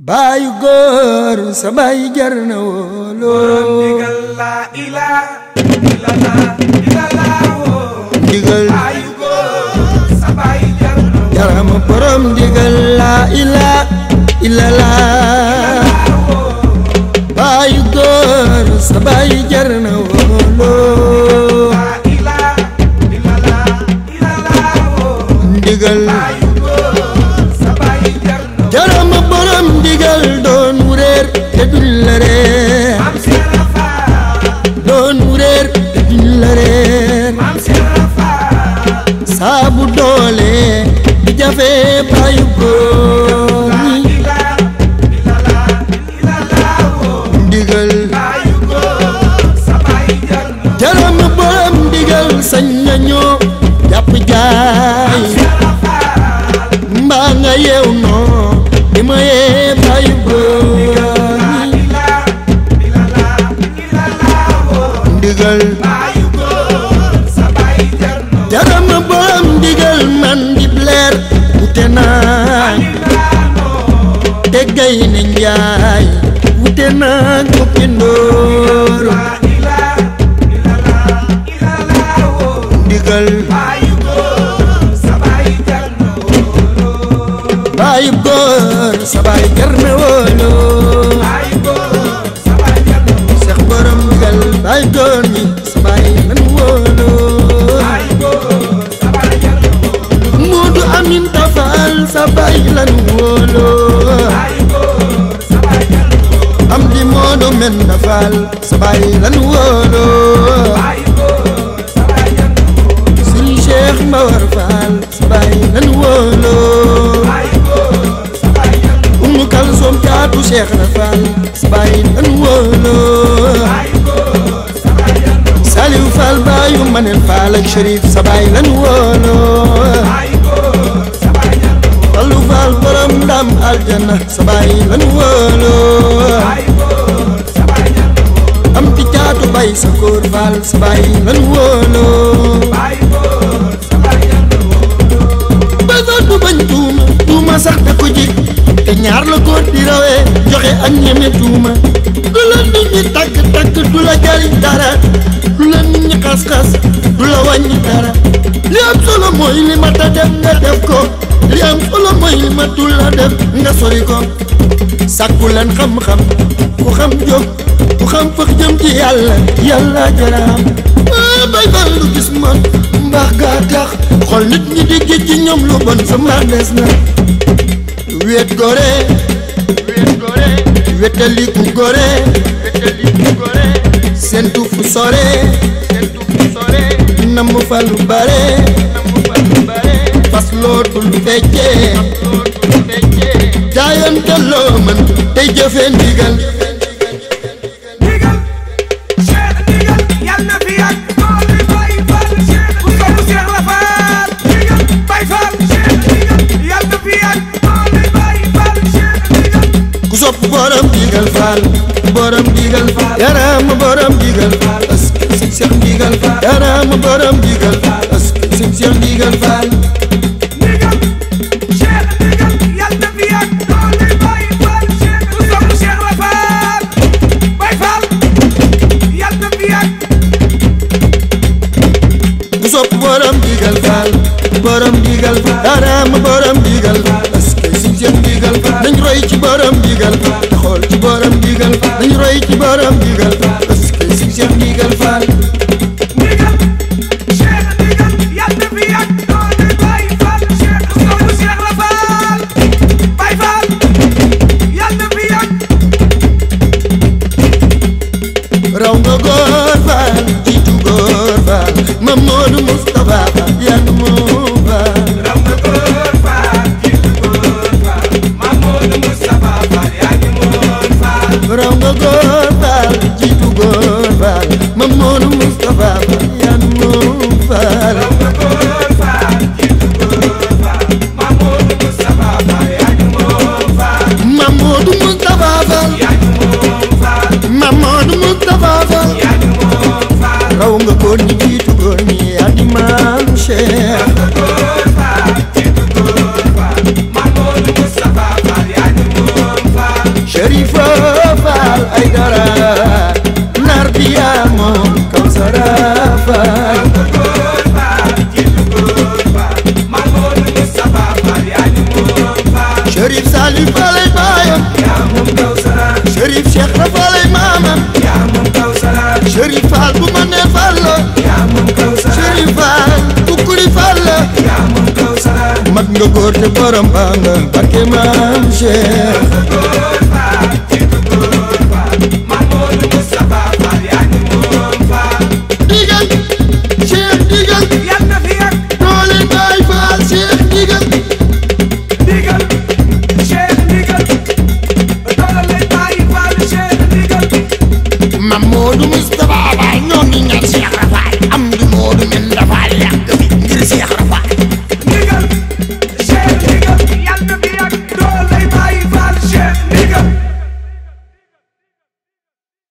baayu góor sa baay jar na wóoloo ndigal la ilaa illallah illallah woo ndigal baayu góor sa baay jar na jarama borom ndigal la ila ilala baayu góor sa baay jar na wóoloo la ilaa illallah illallah woo ndigal baayu góor sa baay jar na jarama borom ndigal doon wureer te duñ la reer maam Seera Faal doon wureer te duñ la reer maam Seera Faal saabu doole di jafe baayu góor la ñi ilaa illallah illallah woo ndigal baayu góor sa baay jar na jaram borom ndigal sañ nañoo jàpp jaay Seera Faal mbaa nga yeew noo di ma yee baayu góor la ñi ilaa illallah illallah woo ndigal baayu góor sa baay jar na jaram borom ndigal man di leer wute naa te gay ne njaay wute naa koppi ndóor la ilaa illallah illallah woo ndigal baayu góor sa baay jar na baayu góor sa baay jar na wóoloo baayu góor sa baay jar na seex borom ndigal baayu góor ñi sa baay lan wóoloo baayu góor sa baay jar na Moodu Amin Tafal sa baay lan wóoloo baayu góor sa baay jar na am di Moodu men Tafal sa baay lan wóoloo baayu góor sa baay jar na Sëriñ Cheikh Mbawar Fall sa baay lan wóoloo baayu góor sa baay jar na Umu Kalsoom caatu Cheikh na Fall sa baay lan wóoloo baayu góor sa baay jar na Saliou Fall baayu Manel Fall ak Chérif sa baay lan wóoloo baayu góor sa baay jar na Fallu Fall borom ndam aljana sa baay lan wóoloo baayu góor sa baay jar na am ti caatu bay sa kóor Fall sa baay lan wóoloo baayu góor sa baay jar na ba doon du bañ tuuma tuuma sax da ko ji te ñaar la ko di rawee joxe ak ñeme tuuma du la nit ñi takk takk du la jariñ dara du la nit ñi xas-xas du la wàññi dara li am solo mooy li ma ta def nga def ko li am solo mooy li ma tul la def nga sori ko sàkku leen xam-xam ku xam jóg ku xam fëx jëm ci yàlla yàlla jaraam ah bay bal lu gis man mbaax gaa tax xool nit ñi di géej ci ñoom lu bon sa mbaax des na wéet gore wéet gore wétaliku gore wétaliku gore sentu fu sore sentu fu sore namm fa lu bare namm fa lu bare fas lootul feccee lootul feccee jaayante loo mën tey jëfe ndigal ndigal Cheikh ndigal yal na fi yàgg doole Baay Faal Cheikh ku sopp Cheikh la Faal ndigal Baay Faal Cheikh ndigal yal na fi yàgg doole Baay Faal Cheikh ndigal ku sopp borom digal faal borom digal faal yaraama borom digal faal ask sëñ Cheikh digal faal yaraama borom digal faal ask sëñ Cheikh digal faal ndigal Cheikh ndigal yal na fi yàgg doole Baay Faal Cheikh ku sopp Cheikh la Faal Baay Faal yal na fi yàgg ku sopp borom digal faal borom digal faal yaraama borom digal faal ask sëñ Cheikh digal faal nañ roy ci borom digal faal te xool ci borom digal faal nañ roy ci borom digal faal ask sëñ Cheikh digal faal ndigal Cheikh ndigal yal na fi yàgg doole Baay Faal Cheikh ku sopp Cheikh la Faal Baay Faal yal na fi yàgg raw nga góor faal jiitu góor faal Mamadou Moustapha Fall yaa ngi moom faal raw nga góor faal jiitu góor faal Mamadou Moustapha Fall yaa ngi moon faal raw nga góor faal jiitu góor faal Mamadou Moustapha Fall yaa ngi moom faal raw nga góor faal jiitu góor faal Mamadou Moustapha Fall yaa ngi moon faal Mamadou Moustapha Fall yaa ngi moon faal Mamadou Moustapha Fall yaa ngi moon faal raw nga góor ñi jiitu góor ñi yaa di maam Cheikh raw nga góor faal jiitu góor faal Mamadou Moustapha Fall yaa ngi moon faal Sherifa Fall ay dara nar bi yaa moom Kawsara Fall góor faal jiitu góor faal Mamadou Moustapha Fall yaa ñu moom faal Sherif Salif Fall ay baayam yaa moom Kawsara Sherif Cheikh Fall ay maamam yaa moom Kawsara Sherif Fall bu ma nee Fall la yaa moom Kawsara Sherif Fall kukkuli Fall la yaa moom Kawsara mat nga góor te borom baa nga barke maam Cheikh